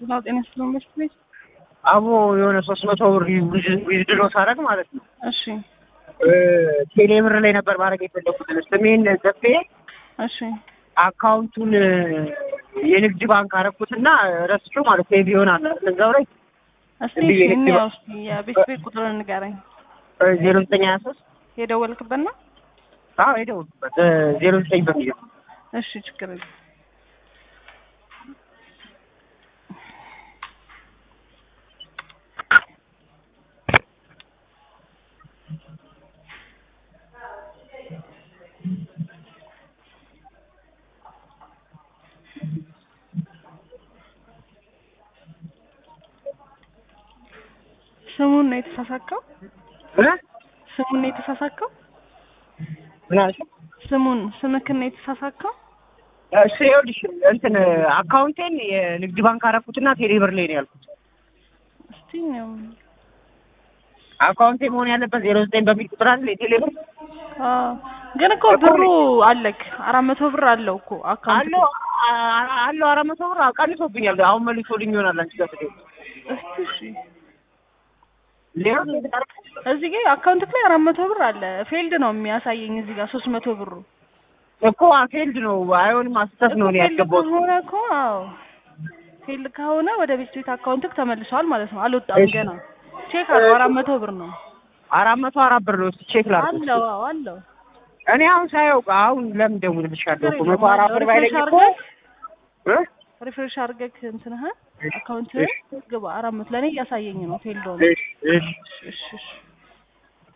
ጤና ጤና ስለሆነች ቤት አቦ የሆነ ሶስት መቶ ብር ዊዝድሮ ሳደርግ ማለት ነው እሺ ቴሌ ብር ላይ ነበር ማድረግ የፈለኩት ስሜን ዘፌ እሺ አካውንቱን የንግድ ባንክ አረኩትና ረስቼው ማለት ሴቭ ይሆናል እዛው ላይ እስቲ እንዲህ እሺ የንግድ እንያው ባንክ- እስቲ የቤት ቤት ቁጥር ንገረኝ ዜሮ ዘጠኝ ሀያ ሶስት የደወልክበት ነው አዎ የደወልኩበት ዜሮ ዘጠኝ በሚል እሺ ችግር የለም ስሙን ነው የተሳሳከው እ? ስሙን ነው የተሳሳከው ምን አልሽ? ስሙን ስምክን ነው የተሳሳከው እሱ ይኸውልሽ እንትን አካውንቴን የንግድ ባንክ አረኩትና ቴሌ ብር ላይ ነው ያልኩት። እስቲ ነው አካውንቴ መሆን ያለበት ዜሮ ዘጠኝ በሚል ቁጥር አለ የቴሌ ብር አዎ ግን እኮ ብሩ አለክ አራት መቶ ብር አለው እኮ አካውንት አለው አ- አለው አራት መቶ ብር ቀንሶብኛል። አሁን መልሶልኝ ይሆናል አንቺ ጋር ስትሄድ እስቲ እሺ ሌላ እዚህ ጋር አካውንት ላይ አራት መቶ ብር አለ ፌልድ ነው የሚያሳየኝ እዚህ ጋር ሶስት መቶ ብሩ እኮ ፌልድ ነው አይሆንም፣ አስተት ነው እኔ ፌልድ ያስገባሁት። ከሆነ እኮ አዎ ፌልድ ከሆነ ወደ ቤት ቤት አካውንትክ ተመልሷል ማለት ነው አልወጣም እሺ። ገና ቼክ አድርገው አራት መቶ ብር ነው አራት መቶ አራት ብር ነው። እስኪ ቼክ ላድርግ። አለው አዎ አለው እኔ አሁን ሳየው አሁን ለምን ደውልልሻለሁ እኮ መቶ አራት ብር ሪፍሬሽ ባይለኝ እኮ አድርገህ እ? ሪፍሬሽ አድርገህ እንትንህ እሺ፣ አካውንት እሺ። ግባ አራት መቶ ለእኔ እያሳየኝ ነው ፌልድ ሆነ እሺ እሺ እሺ እሺ